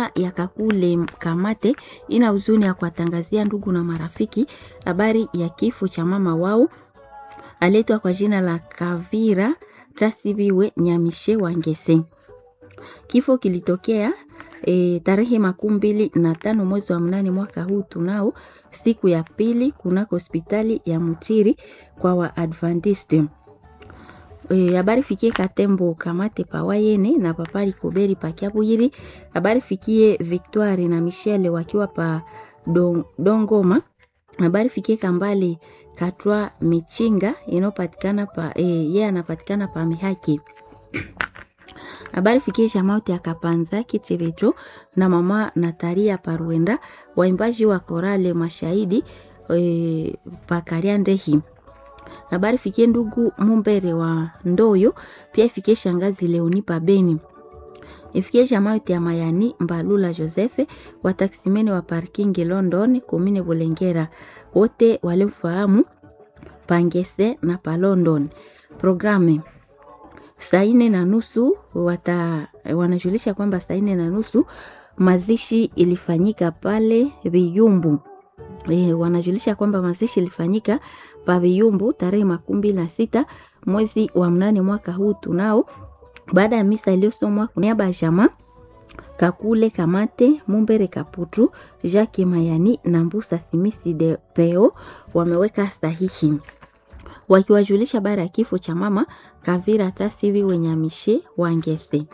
Jamaa ya Kakule Kamate ina huzuni ya kuwatangazia ndugu na marafiki habari ya kifo cha mama wao aletwa kwa jina la Kavira Trasibiwe Nyamishe Wangese. Kifo kilitokea e, tarehe makumi mbili na tano mwezi wa mnane mwaka huu tunao siku ya pili kunako hospitali ya Mutiri kwa Waadventiste. Habari e, fikie Katembo Kamate Pawayene na Papali Koberi Pakiabuyiri. Habari fikie Victoire na Michelle wakiwa pa don, Dongoma. Habari fikie Kambale Katwa Michinga inayopatikana pa e, yeye anapatikana pa Mihaki. Habari fikie Shamaute ya Kapanza Kichevecho na mama Natalia Paruenda waimbaji wa korale mashahidi e, pakaria ndehi. Habari fikie ndugu Mumbere wa Ndoyo, pia ifikie shangazi Leoni Pabeni. Ifikie Shamaute ya Mayani Mbalula Josefe wa taksimeni wa parking London komine Bulengera, wote walimfahamu Pangese na pa London. Programe saa nne na nusu wata wanajulisha kwamba saa nne na nusu mazishi ilifanyika pale Viyumbu. E, wanajulisha kwamba mazishi ilifanyika pa Viyumbu tarehe makumi mbili na sita mwezi wa mnane mwaka huu tunao, baada ya misa iliyosomwa kwa niaba ya jamaa Kakule Kamate Mumbere Kaputu Jacques Mayani na Mbusa Simisi de Peo wameweka sahihi wakiwajulisha baada ya kifo cha mama Kavira Tasivi Wenyamishe Wangese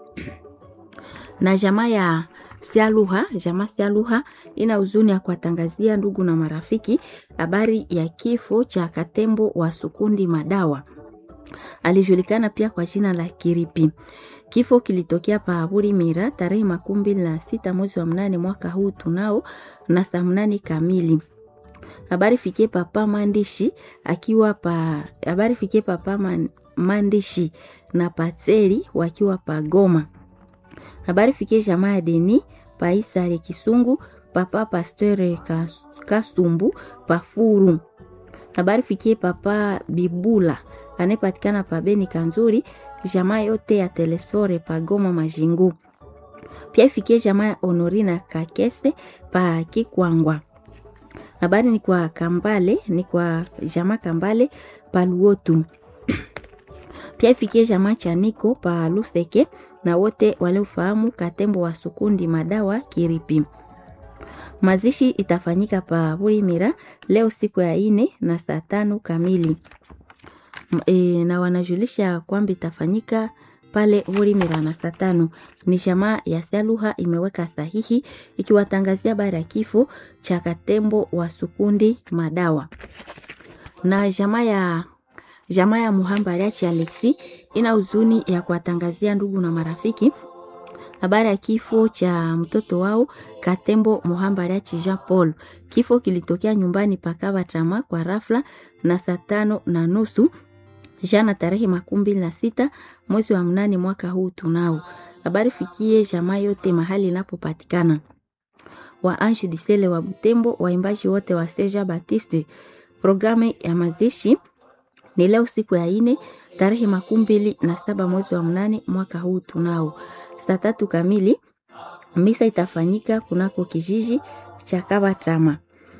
na jamaa ya Sialuha. Jamaa Sialuha ina huzuni ya kuwatangazia ndugu na marafiki habari ya kifo cha Katembo wa Sukundi Madawa, alijulikana pia kwa jina la Kiripi. Kifo kilitokea pa Buri Mira tarehe makumi mbili na sita mwezi wa mnane mwaka huu tunao na saa mnane kamili habari fikie papa maandishi akiwa pa habari fikie papa man, maandishi na patseli wakiwa pa Goma. Habari fikie jamaa ya Deni pa Isare Kisungu papa Pasteur Kas, Kasumbu pa Furu. Habari fikie papa Bibula anayepatikana pa Beni Kanzuri, jamaa yote ya Telesore pa Goma Majingu. Pia ifikie jamaa ya Honorina Kakese pa Kikwangwa habari ni kwa Kambale, ni kwa jamaa Kambale Paluotu. Pia ifikie jamaa Chaniko pa Luseke na wote waliofahamu Katembo wa Sukundi Madawa Kiripi. Mazishi itafanyika pa Burimira leo siku ya ine na saa tano kamili e, na wanajulisha kwamba itafanyika pale Burimira na saa tano. Ni jamaa ya Saluha imeweka sahihi ikiwatangazia habari ya kifo cha Katembo wa Sukundi Madawa. Na jamaa ya jamaa ya Muhambariachi Alexi ina huzuni ya kuwatangazia ndugu na marafiki habari ya kifo cha mtoto wao Katembo Muhambariachi Jean Paul. Kifo kilitokea nyumbani pakava tama kwa rafla na saa tano na nusu jana tarehe makumi mbili na sita mwezi wa mnane mwaka huu tunao. Habari fikie jamaa yote mahali inapopatikana. Wa Ange Disele wa Butembo, waimbaji wote wa Seja Baptiste. Programu ya mazishi ni leo siku ya ine tarehe makumi mbili na saba mwezi wa mnane mwaka huu tunao. Saa tatu kamili misa itafanyika kunako kijiji cha Kabatrama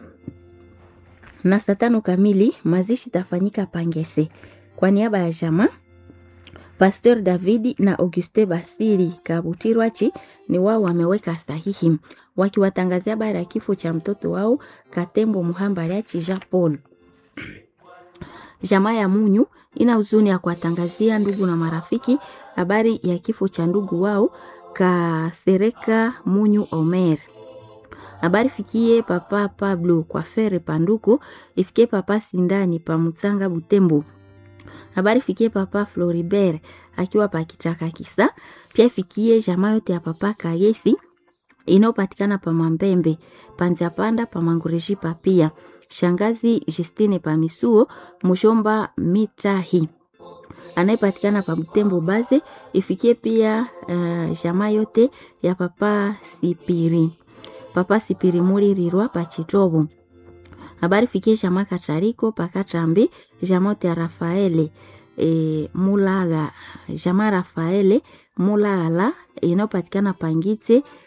na saa tano kamili mazishi itafanyika Pangese. Kwa niaba ya jamaa Pasteur Davidi na Auguste Basili Kabutirwachi ni wao wameweka sahihi wakiwatangazia habari ya kifo cha mtoto wao Katembo Muhambariachi Jean Paul. Jamaa ya Munyu ina huzuni ya kuwatangazia ndugu na marafiki habari ya kifo cha ndugu wao Kasereka Munyu Omer. Habari fikie papa Pablo kwa fere panduko ifikie papa Sindani pa Mutsanga Butembo habari fikie papa Floribert akiwa pa Kichaka Kisa. Pia fikie jamaa yote ya papa Kagesi inayopatikana pa Mambembe, Panzia Panda pa Mangureji pa pia shangazi Justine pa Misuo Mushomba Mitahi anayepatikana pa Butembo Baze. Ifikie pia uh, jamaa yote ya papa Sipiri papa Sipiri Mulirirwa pa Chitobo habari fikie jamaa Katariko Pakatambi jamote ya Rafaele e, Mulaga jamaa Rafaele Mulala inayopatikana Pangitse